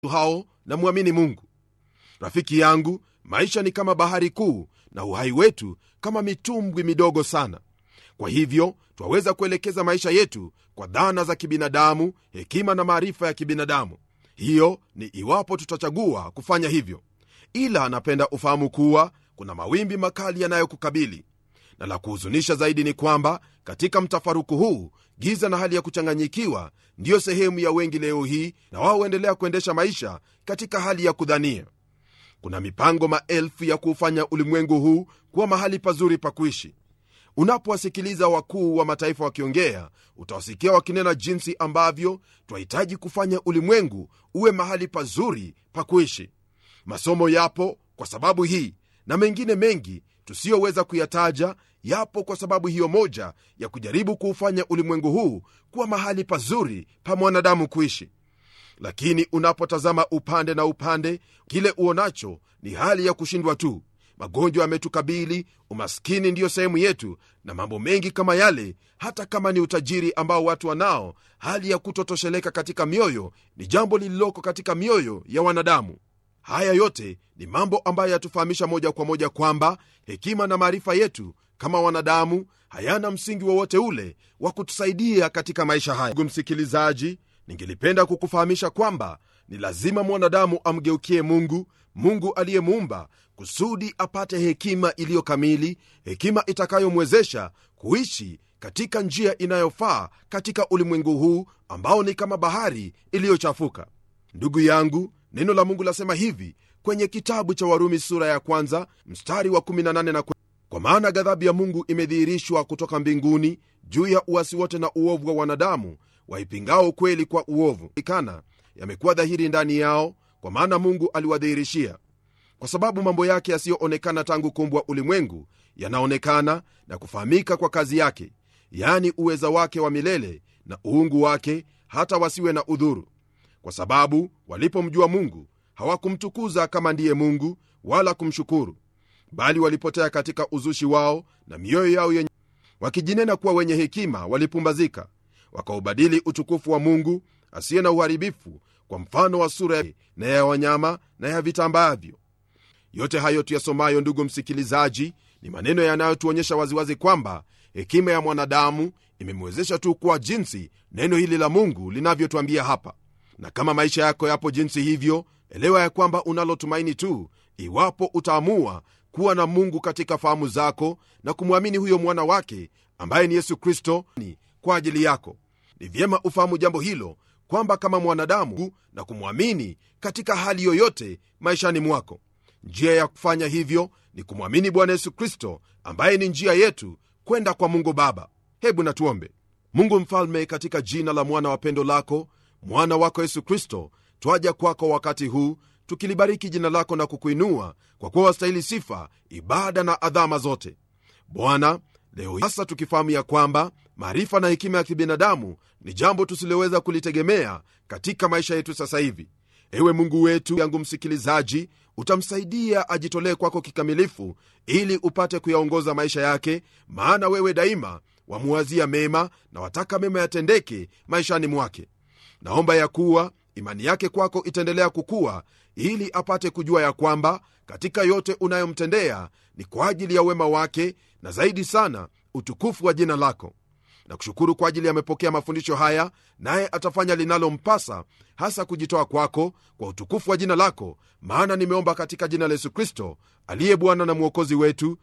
hao na mwamini mungu rafiki yangu maisha ni kama bahari kuu na uhai wetu kama mitumbwi midogo sana kwa hivyo twaweza kuelekeza maisha yetu kwa dhana za kibinadamu hekima na maarifa ya kibinadamu hiyo ni iwapo tutachagua kufanya hivyo ila napenda ufahamu kuwa kuna mawimbi makali yanayokukabili na la kuhuzunisha zaidi ni kwamba katika mtafaruku huu giza na hali ya kuchanganyikiwa ndiyo sehemu ya wengi leo hii na wao huendelea kuendesha maisha katika hali ya kudhania kuna mipango maelfu ya kuufanya ulimwengu huu kuwa mahali pazuri pa kuishi unapowasikiliza wakuu wa mataifa wakiongea utawasikia wakinena jinsi ambavyo twahitaji kufanya ulimwengu uwe mahali pazuri pa kuishi masomo yapo kwa sababu hii na mengine mengi tusiyoweza kuyataja yapo kwa sababu hiyo moja ya kujaribu kuufanya ulimwengu huu kuwa mahali pazuri pa mwanadamu kuishi lakini unapotazama upande na upande kile uonacho ni hali ya kushindwa tu magonjwa yametukabili umaskini ndiyo sehemu yetu na mambo mengi kama yale hata kama ni utajiri ambao watu wanao hali ya kutotosheleka katika mioyo ni jambo lililoko katika mioyo ya wanadamu haya yote ni mambo ambayo yatufahamisha moja kwa moja kwamba hekima na maarifa yetu kama wanadamu hayana msingi wowote ule wa kutusaidia katika maisha haya ndugu msikilizaji ningelipenda kukufahamisha kwamba ni lazima mwanadamu amgeukie mungu mungu aliyemuumba kusudi apate hekima iliyo kamili hekima itakayomwezesha kuishi katika njia inayofaa katika ulimwengu huu ambao ni kama bahari iliyochafuka ndugu yangu neno la mungu lasema hivi kwenye kitabu cha warumi sura ya kwanza mstari wa 18 na kwa maana ghadhabu ya mungu imedhihirishwa kutoka mbinguni juu ya uasi wote na uovu wa wanadamu waipingao ukweli kwa uovu ikana yamekuwa dhahiri ndani yao kwa maana mungu aliwadhihirishia kwa sababu mambo yake yasiyoonekana tangu kumbwa ulimwengu yanaonekana na kufahamika kwa kazi yake yaani uweza wake wa milele na uungu wake hata wasiwe na udhuru kwa sababu walipomjua mungu hawakumtukuza kama ndiye mungu wala kumshukuru bali walipotea katika uzushi wao na mioyo yao yenye wakijinena kuwa wenye hekima walipumbazika wakaubadili utukufu wa mungu asiye na uharibifu kwa mfano wa sura na ya wanyama na ya vitambaavyo yote hayo tuyasomayo ndugu msikilizaji ni maneno yanayotuonyesha waziwazi kwamba hekima ya mwanadamu imemwezesha tu kuwa jinsi neno hili la mungu linavyotwambia hapa na kama maisha yako yapo jinsi hivyo elewa ya kwamba unalotumaini tu iwapo utaamua kuwa na mungu katika fahamu zako na kumwamini huyo mwana wake ambaye ni yesu kristo ni kwa ajili yako ni vyema ufahamu jambo hilo kwamba kama mwanadamu na kumwamini katika hali yoyote maishani mwako njia ya kufanya hivyo ni kumwamini bwana yesu kristo ambaye ni njia yetu kwenda kwa mungu baba hebu natuombe mungu mfalme katika jina la mwana wa pendo lako mwana wako yesu kristo twaja kwako wakati huu tukilibariki jina lako na kukuinua kwa kuwa wastahili sifa ibada na adhama zote bwana leo sasa tukifahamu ya kwamba maarifa na hekima ya kibinadamu ni jambo tusiloweza kulitegemea katika maisha yetu sasa hivi ewe mungu wetu yangu msikilizaji utamsaidia ajitolee kwako kikamilifu ili upate kuyaongoza maisha yake maana wewe daima wamuwazia mema na wataka mema yatendeke maishani mwake naomba ya kuwa imani yake kwako itaendelea kukuwa ili apate kujua ya kwamba katika yote unayomtendea ni kwa ajili ya wema wake na zaidi sana utukufu wa jina lako na kushukuru kwa ajili amepokea mafundisho haya naye atafanya linalompasa hasa kujitoa kwako kwa utukufu wa jina lako maana nimeomba katika jina la yesu kristo aliye bwana na mwokozi wetu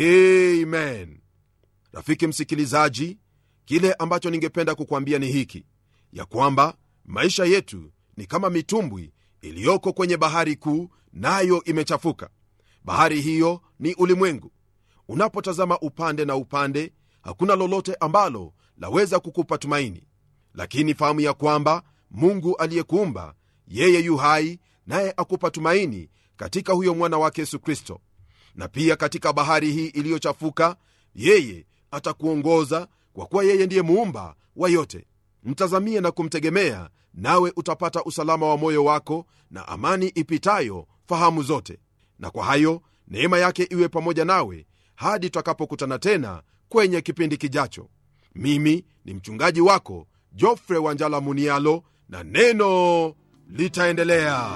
amen rafiki msikilizaji kile ambacho ningependa kukwambia ni hiki ya kwamba maisha yetu ni kama mitumbwi iliyoko kwenye bahari kuu nayo imechafuka bahari hiyo ni ulimwengu unapotazama upande na upande hakuna lolote ambalo laweza kukupa tumaini lakini fahamu ya kwamba mungu aliyekuumba yeye yu hai naye akupa tumaini katika huyo mwana wake yesu kristo na pia katika bahari hii iliyochafuka yeye atakuongoza kwa kuwa yeye ndiye muumba wa yote mtazamie na kumtegemea nawe utapata usalama wa moyo wako na amani ipitayo fahamu zote na kwa hayo neema yake iwe pamoja nawe hadi tutakapokutana tena kwenye kipindi kijacho mimi ni mchungaji wako jofre wanjala munialo na neno litaendelea